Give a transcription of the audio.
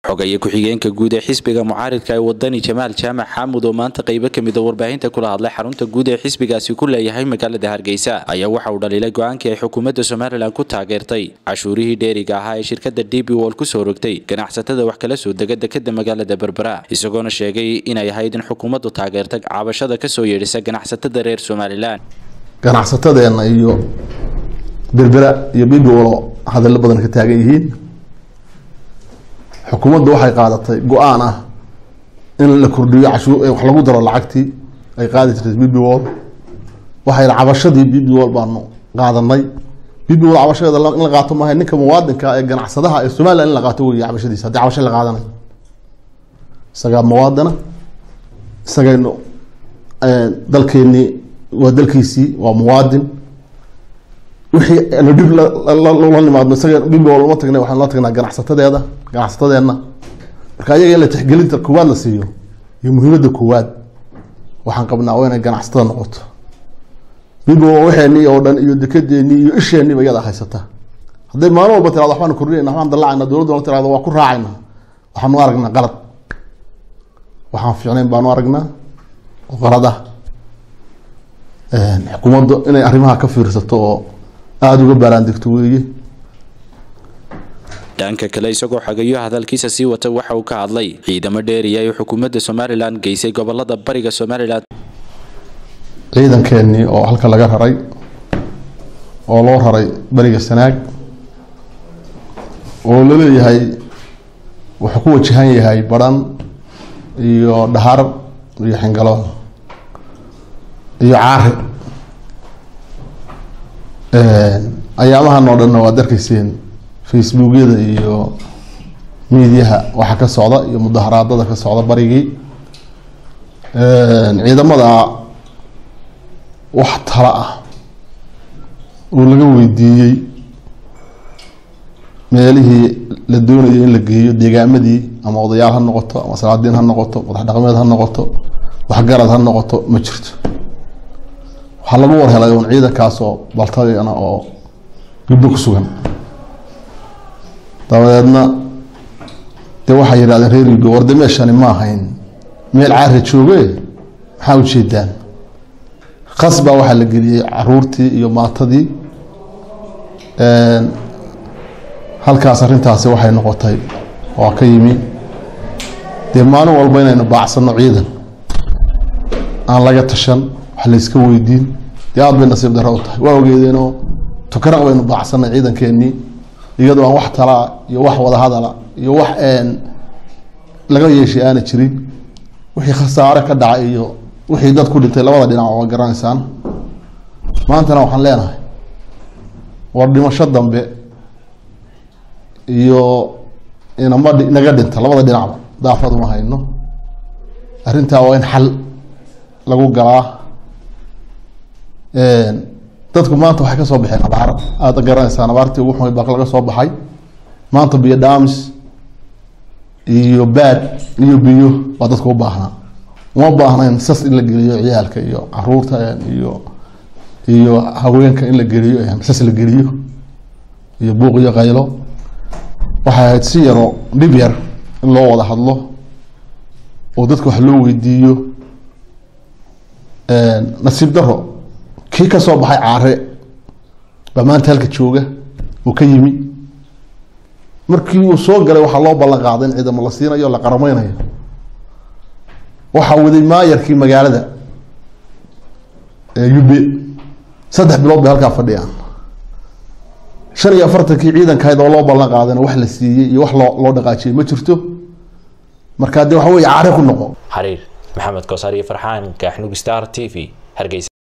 xogaye ku-xigeenka guud ee xisbiga mucaaridka ee wadani jamaal jaamac xaamud oo maanta qaybo ka mida warbaahinta kula hadlay xarunta guud ee xisbigaasi ku leeyahay magaalada hargeysa ayaa waxa uu dhaliilay go-aankii ay xukuumadda somalilan ku taageertay cashuurihii dheeriga ahaa ee shirkada d b wol kusoo rogtay ganacsatada wax kala soo dega dekada magaalada berbera isagoona sheegay inay ahayd in xukuumaddu taageerta cabashada kasoo yeedhisa ganacsatada reer somalilan ganacsatadeenna iyo berbera iyo b b wolo hadallo badan ka taagan yihiin xukuumaddu waxay qaadatay go-aan ah in la kordhiyo cashuur wax lagu daro lacagtii ay qaadi jirtay b b wol waxay cabashadii b b wol baanu qaadanay b b wol cabashadeeda in la qaato maaha ninka muwaadinka ee ganacsadaha ee somaliland in la qaato wey cabashadiisa haddii cabasho la qaadanayo isagaa muwaadina isagaynu dalkeenii waa dalkiisii waa muwaadin wixii anu dhib la nimaadno isaga b b wol uma tagnay waxaan la tagnaa ganacsatadeeda ganacsatadeenna marka ayaga in la tixgelinta koowaad la siiyo iyo muhiimadda koowaad waxaan qabnaa waa inay ganacsatada noqoto bibo waxeenii oo dhan iyo dekadeenii iyo isheeniiba iyada haysata hadday maalin walba tirado waxbaan kordhinayna waxbaan dallacayna dowladda tirado waa ku raacayna waxaanu aragnaa qalad waxaan fiicnayn baanu aragnaa oo qalad ah xukuumadda inay arrimaha ka fiirsato oo aada uga baaraandegto weeye dhanka kale isagoo xagayo hadalkiisa sii wata waxa uu ka hadlay ciidamo dheeriya ay xukuumadda somalilan geysay gobolada bariga somalilan ciidankeenii oo halka laga raray oo loo raray beriga sanaag oo laleeyahay wuxuu ku wajahan yahay baran iyo dhahar iyo xingaloon iyo caari ayaamahan oo dhanna waad arkayseen facebookyada iyo miidiyaha waxa ka socda iyo mudaharaadada ka socda barigii ciidamada wax tala ah oo laga weydiiyey meelihii la doonayay in la geeyo deegaamadii ama odayaal ha noqoto ama salaadiin ha noqoto madax dhaqameed ha noqoto waxgarad ha noqoto ma jirto waxaa lagu warhelay un ciidankaas oo baltagana oo gibdo ku sugan dabadeedna dee waxay yidhahdeen reer gibdo warde meeshani ma ahayn meel caari jooge maxaa ujeedaan khas baa waxaa la geliyey caruurtii iyo maatadii halkaas arrintaasi waxay noqotay waa ka yimi dee maalin walba inaynu baacsano ciidan aan laga tashan wax layska weydiin dee aada bay nasiib darro u tahay waa ogeedeenoo tukaraq baynu baacsanay ciidankeenii iyadoo aan wax talaa iyo wax wadahadala iyo wax laga yeeshay aana jirin wixii khasaare ka dhacay iyo wixii dad ku dhintay labada dhinac waa garanaysaan maantana waxaan leenahay war dhimasho dambe iyo inama naga dhinta labada dhinacba daafad uma hayno arrintaa waa in xal lagu galaa dadku maanta waxay ka soo baxeen abaar aada garanaysaan abaartii ugu xumayd baa laga soo baxay maanta biyo dhaamis iyo baad iyo biyo baa dadka u baahnaa uma baahnayn sas in la geliyo ciyaalka iyo caruurta iyo iyo haweenka in la geliyo sas la geliyo iyo buuq iyo qaylo waxay ahayd si yaroo dhib yar in loo wada hadlo oo dadka wax loo weydiiyo nasiib daro kii ka soo baxay caare baa maanta halka jooga oo ka yimi markii uu soo galay waxaa loo ballan qaaday in ciidamo la siinayo la qarameynayo waxaa waday maayarkii magaalada ube saddex bilood bay halkaa fadhiyaan shan iyo afartankii ciidankahayd oo loo ballan qaadayna wax la siiyey iyo wax loo loo dhaqaajiyey ma jirto markaa dee waxa weye caare ku noqo xariir maxamed koosar iyo farxaan kaaxnug star t v hargeysa